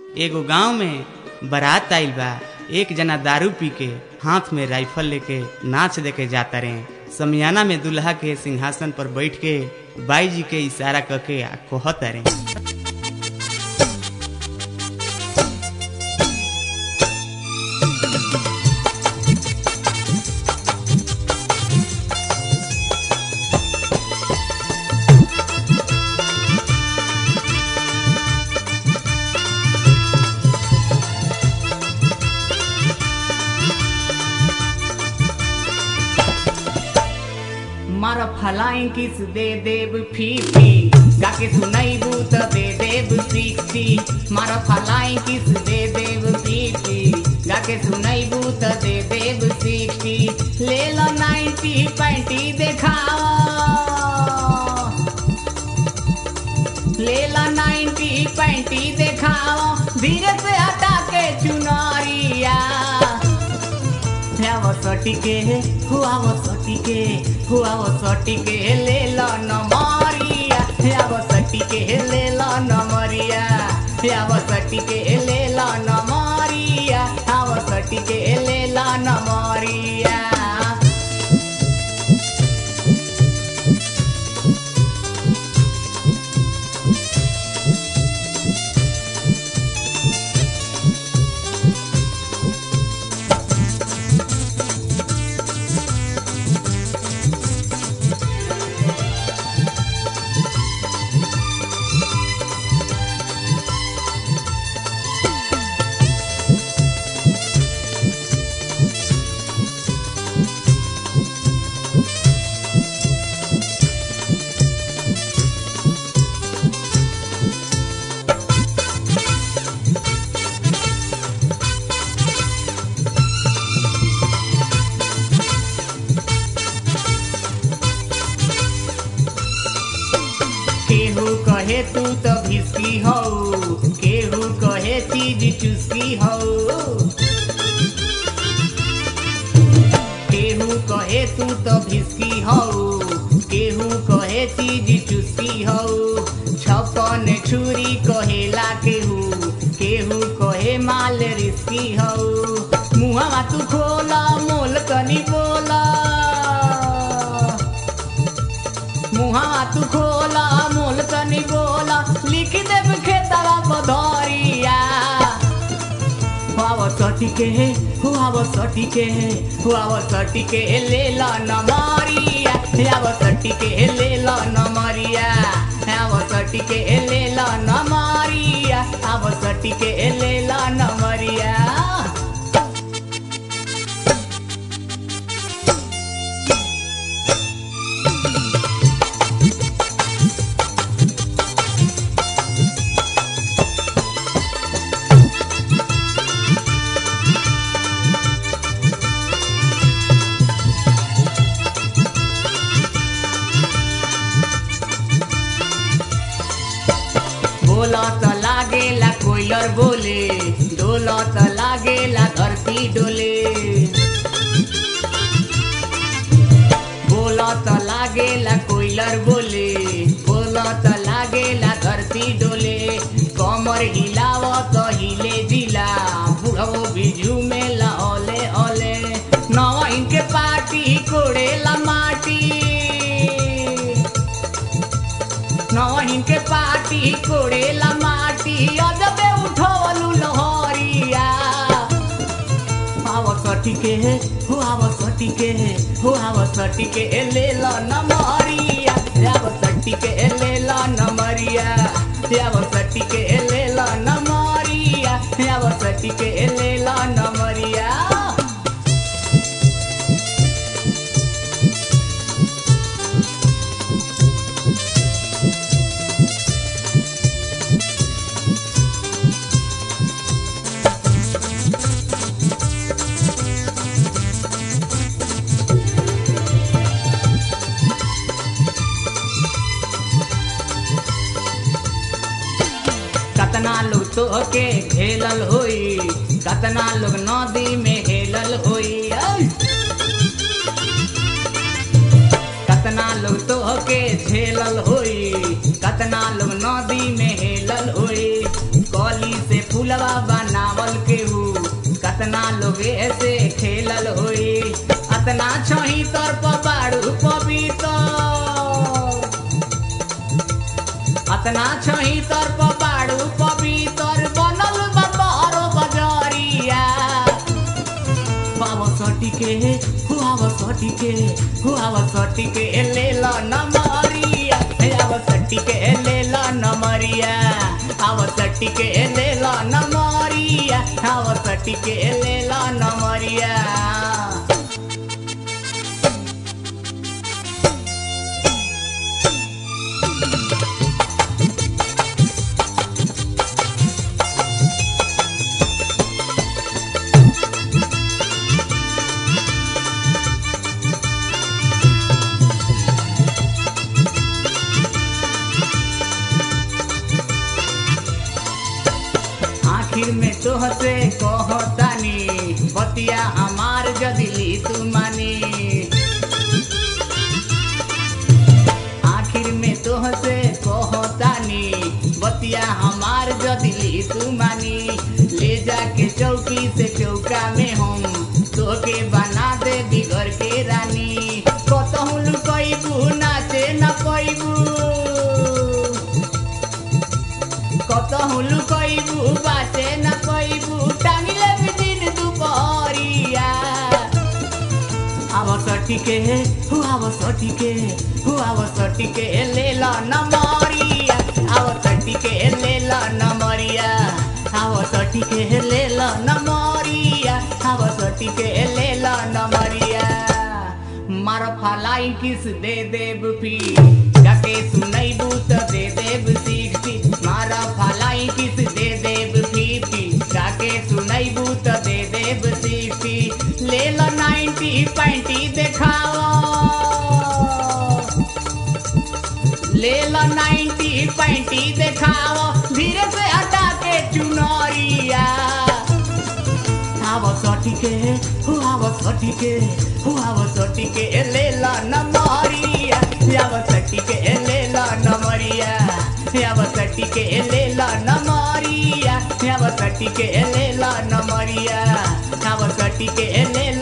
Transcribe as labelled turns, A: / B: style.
A: एगो गांव में बारात आइल बा एक जना दारू पी के हाथ में राइफल लेके नाच देके जाता रहे समियाना में दुल्हा के सिंहासन पर बैठ के बाई जी के इशारा करके आ कहता रहे
B: मार फलाई किस दे देव फीफी गाके सुनाइबू त दे देव सिक्सटी मार फलाई किस दे देव फीफी गाके सुनाइबू त दे देव सिक्सटी ले लो नाइन्टी पैंटी देखाओ ले लो नाइन्टी पैंटी देखाओ धीरे से हटा के चुनरिया हुआ सटिके हुआ वो सटिके हुआ वो सटिके ले लो नमरिया हुआ सटिके ले लो नमरिया हुआ सटिके ले लो नमरिया हुआ सटिके ले लो नमरिया केहू कहे तू तो भिस्की हो केहू कहे चीज चुस्की हो केहू कहे तू तो भिस्की हो केहू कहे चीज चुस्की हो छपन छुरी कहेला केहू केहू कहे माल रिस्की हो मुहवा तू खोला मोल कनी बोला मुहा तू खोला मोल तनी बोला लिख देव खेतरा पधरिया हुआ सटिके हुआ सटिके हुआ सटिके ले ला नमरिया हुआ सटिके ले ला नमरिया हुआ सटिके ले ला नमरिया हुआ सटिके ले ला नमरिया बोला त लागेला कोइलर बोले डोला त लागेला धरती डोले बोला त लागेला कोइलर बोले बोला त लागेला धरती डोले कमर हिलाव त हिले जिला बुढ़ो बिजू में लहले हले नवा इनके पार्टी कोड़ेला माटी नवहिन के पार्टी कोड़ेला माटी अजबे उठवलु लहरिया आव सटिके हो आव सटिके हो आव सटिके ले ल नमरिया आव सटिके ले ल नमरिया आव सटिके ले ल नमरिया आव सटिके ले ल नमरिया कतना लोग तो के खेलल होई कतना लोग नदी में हेलल होई ऐ! कतना लोग तो के झेलल होई कतना लोग नदी में हेलल होई कली से फूलवा अतना छही तर बाड़ू पवित्र बनल बारो बजरिया बाबा सटिके हुआवा सटिके हुआवा सटिके लेला नमरिया हे आवा सटिके लेला नमरिया आवा सटिके लेला नमरिया आवा सटिके लेला नमरिया आखिर में तोहसे कहतानी बतिया हमार जदिली तू मानी आखिर में तोहसे कहतानी बतिया हमार जदिली तू मानी ले जाके चौकी से चौका में हम तोके बना दे बिगड़ के रानी कतहु लुकैबू नाचे न पैबू कतहु लुकैबू बाटे न पैबू टांगले दिन दुपहरिया आव सटिके हु आव सटिके हु आव सटिके लेला नमरिया आव सटिके लेला नमरिया आव सटिके लेला नमरिया आव सटिके लेला नमरिया मार फलाई किस दे देब फी जाके सुनैबू त दे देब सिक्सटी मार फलाई किस दे देब फिफ्टी जाके सुनैबू त दे देब सिक्सटी ले लो नाइन्टी पैंटी देखाओ ले लो नाइन्टी पैंटी देखाओ धीरे से हटा के चुनरिया आव सटिके हु आव सटिके हु आव सटिके लेला नमरिया आव सटिके लेला नमरिया आव सटिके लेला नमरिया आव सटिके लेला नमरिया आव सटिके लेला